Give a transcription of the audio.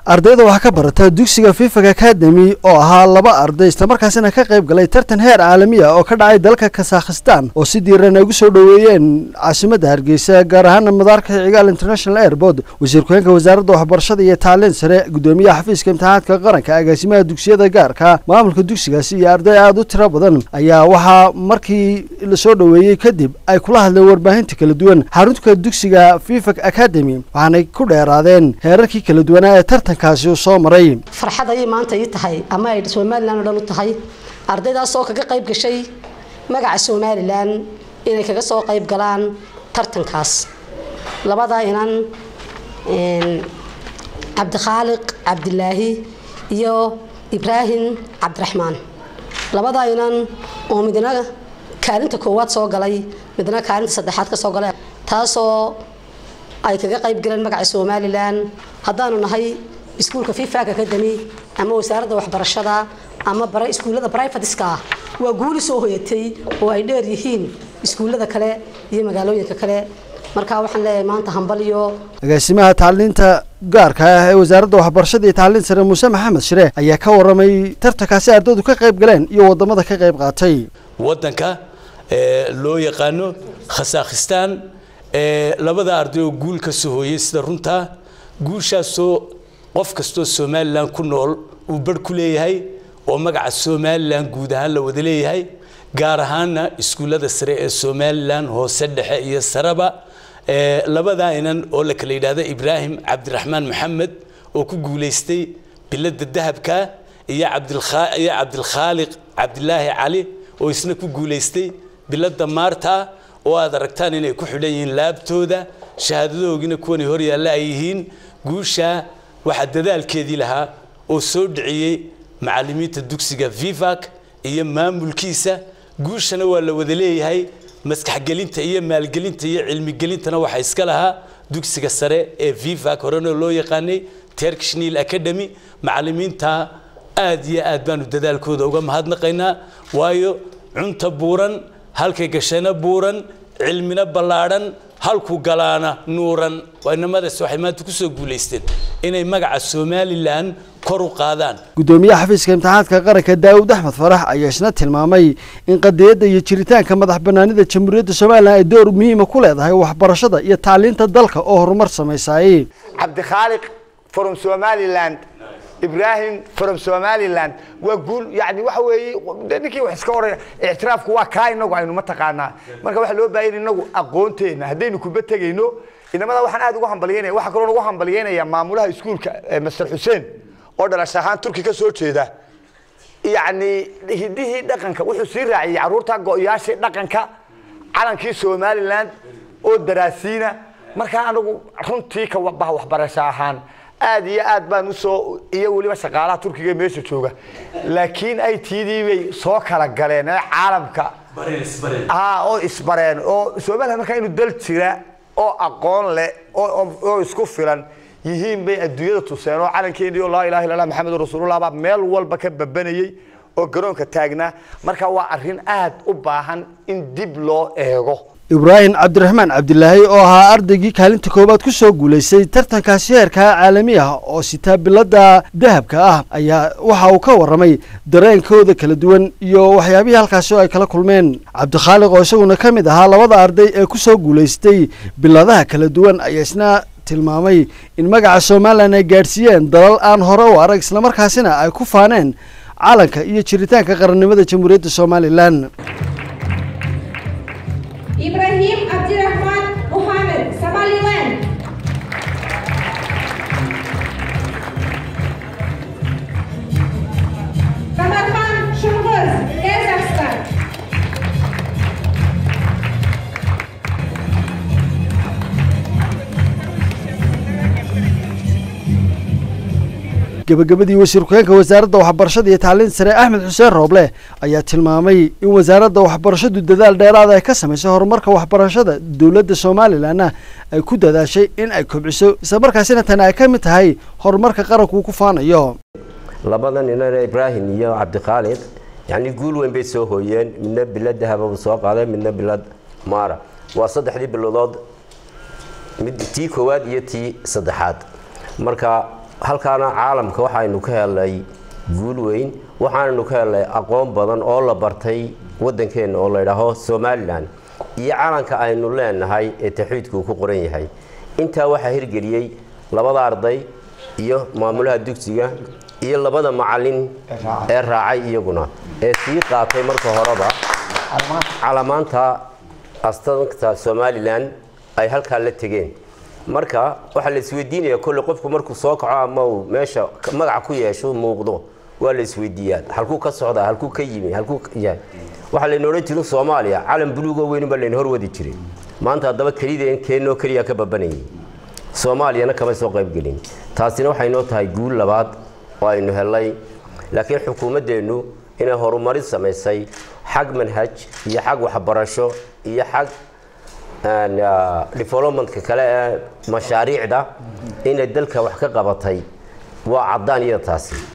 ardayda waxaa ka barata dugsiga fifag academy oo ahaa laba arday islamarkaasina ka qayb galay tartan heer caalami ah oo ka dhacay dalka kasakhistan oo si diiran ay ugu soo dhoweeyeen caasimadda hargeysa gaar ahaana madaarka cigaal international airport wasiir ku-xeenka wasaaradda waxbarashada iyo tacliin sare gudoomiyaha xafiiska imtixaanaadka qaranka agaasimaha dugsiyada gaarka maamulka dugsigaasi iyo arday aada u tiro badan ayaa waxaa markii lasoo dhoweeyey kadib ay kula hadleen warbaahinta kala duwan xarunta dugsiga fifag academy waxaanay ku dheeraadeen heerarkii kala duwanaa ee tartankaasi uu soo maray farxad ayay maanta ii tahay ama ay somalilan oo dhan u tahay ardaydaas oo kaga qayb gashay magaca somalilan inay kaga soo qayb galaan tartankaas labadaa inan cabdikhaaliq cabdilaahi iyo ibraahim cabdiraxmaan labadaa inan oo midna kaalinta koowaad soo galay midna kaalinta saddexaad ka soo galay taasoo ay kaga qayb galeen magaca somalilan haddaanu nahay iskuulka fifag academy ama wasaaradda waxbarashada ama iskuullada brivateska ah waa guuli soo hoyatay oo ay dheer yihiin iskuullada kale iyo magaalooyinka kale markaa waxaan leeyahay maanta hambal iyo agaasimaha tacliinta gaarka ah ee wasaaradda waxbarashada iyo tacliin sare muuse maxamed shire ayaa ka waramay tartankaasi ardaydu ka qayb galeen iyo wadamada ka qayb qaatay wadanka loo yaqaano khasakhistan labada arday oo guul ka soo hooyey sida runtaa guushaasoo qof kastoo somalilan ku nool uu barh ku leeyahay oo magaca somalilan guud ahaan la wada leeyahay gaar ahaana iskuullada sare ee somalilan hoose dhexe iyo sareba labadaa inan oo la kala yidhaahdo ibraahim cabdiraxmaan maxamed oo ku guulaystay bilada dahabka iyo iyo cabdilkhaaliq cabdilaahi cali oo isna ku guulaystay bilada maarta oo aad aragtaan inay ku xidhan yihiin laabtooda shahaadadoogina kuwanay hor yaalla ay yihiin guusha waxaa dadaalkeedii lahaa oo soo dhiciyey macallimiinta dugsiga vivac iyo maamulkiisa guushana waa la wada leeyahay maskaxgelinta iyo maalgelinta iyo cilmigelintana waxaa iska lahaa dugsiga sare ee vivac horena loo yaqaanay turkish nil academy macallimiinta aad iyo aad baanu dadaalkooda uga mahadnaqaynaa waayo cunta buuran halkay gashayna buuran cilmina ballaadhan halku galaana nuuran inamadaas waxay maanta kusoo guulaysteen inay magaca somalilan kor u qaadaan gudoomiyaha xafiiska imtixaanaadka qaranka daawud axmed farax ayaa isna tilmaamay in qadiyadda iyo jiritaanka madax banaanida jamhuuriyadda somalilan ay door muhiima ku leedahay waxbarashada iyo tacliinta dalka oo horumar samaysaayey cabdikhaaliq from somaliland ibrahim from somaliland waa guul yani waxa weeye ninkii wax iska oraya ictiraafku waa kaa inagu aynu mataqaanaa marka waxaa loo baahan inagu aqoonteena haddaynu kuba tegayno inamada waxaan aad ugu hambalyeynaya waxaa kaloo ugu hambalyeynaya maamulaha iskuulka master xuseen oo dhalash ahaan turki ka soo jeeda yacni hidihii dhaqanka wuxuu sii raaciyey carruurta go-yaashii dhaqanka calankii somaliland oo daraasiina markaa anagu runtii ka baha waxbarasho ahaan aad iyo aad baan usoo iyo weliba shaqaalaha turkiga meesha jooga laakiin ay tidii bay soo kala galeen ee caalamka oo isbareen oo somaliland markaa inu dal jira oo aqoon leh oo isku filan yihiin bay adduunyada tuseen oo calankeedii oo laa ilaha illa allah maxamed rasuulullah baa meel walba ka babanayay oo garoonka taagnaa marka waa arrin aad u baahan in dib loo eego ibraahim cabdiraxmaan cabdilaahi oo ahaa ardaygii kaalinta koowaad ku soo guulaystay tartankaasi heerka caalami ah oo sitaa bilada dahabka ah ayaa waxa uu ka warramay dareenkooda kala duwan iyo waxyaabihii halkaasi oo ay kala kulmeen cabdikhaaliq oo isaguna ka mid ahaa labada arday ee ku soo guulaystay biladaha kala duwan ayaa isna tilmaamay in magaca somalilan ay gaadhsiiyeen dalal aan hore u arag islamarkaasina ay ku faaneen calanka iyo jiritaanka qarannimada jamhuuriyadda somalilan Ibrahim Abdirahman Muhammad, Somaliland. Kamarhan Shulguz, Kazakhstan. gabagabadii wasiir ku-xeenka wasaaradda waxbarashada iyo tacliin sare axmed xuseen rooble ayaa tilmaamay in wasaaradda waxbarashadu dadaal dheeraada ay ka samaysay horumarka waxbarashada dowladda somalilanna ay ku dadaashay in ay kobciso islamarkaasina tani ay ka mid tahay horumarka qaranku uu ku faanayo labadan inana ibraahim iyo cabdikhaaliq yacni guul weyn bay soo hooyeen midna bilad dahababa soo qaaday midna bilad maara waa saddexdii biladood mid tii koowaad iyo tii saddexaad marka halkaana caalamka waxaynu ka helnay guul weyn waxaanaynu ka helnay aqoon badan oo la bartay waddankeenna oo la idhaaho somalilan iyo calanka aynu leenahay ee taxwiidku uu ku qoran yahay intaa waxaa hirgeliyey labada arday iyo maamulaha dugsiga iyo labada macalin ee raacay iyaguna ee sii qaatay marka horeba calamaanta astanka somalilan ay halkaa la tegeen marka waxaa la isweydiinaya kolle qofku markuu soo kaco ama uu meesha magaca ku yeesho muuqdo waa la isweydiiyaa halkuu ka socdaa halkuu ka yimi halkuu yahay waxaa layna odhan jirin soomaaliya calan buluugoo weynunbaa layna horwadi jiray maanta haddaba kelideen keenoo keliya ka babanayay soomaaliyana kama soo qaybgelin taasina waxay noo tahay guul labaad oo aynu helnay laakiin xukuumaddeennu inay horumarin samaysay xag manhaj iyo xag waxbarasho iyo xag developmentka kale ee mashaariicda inay dalka wax ka qabatay waa caddaan iyada taasi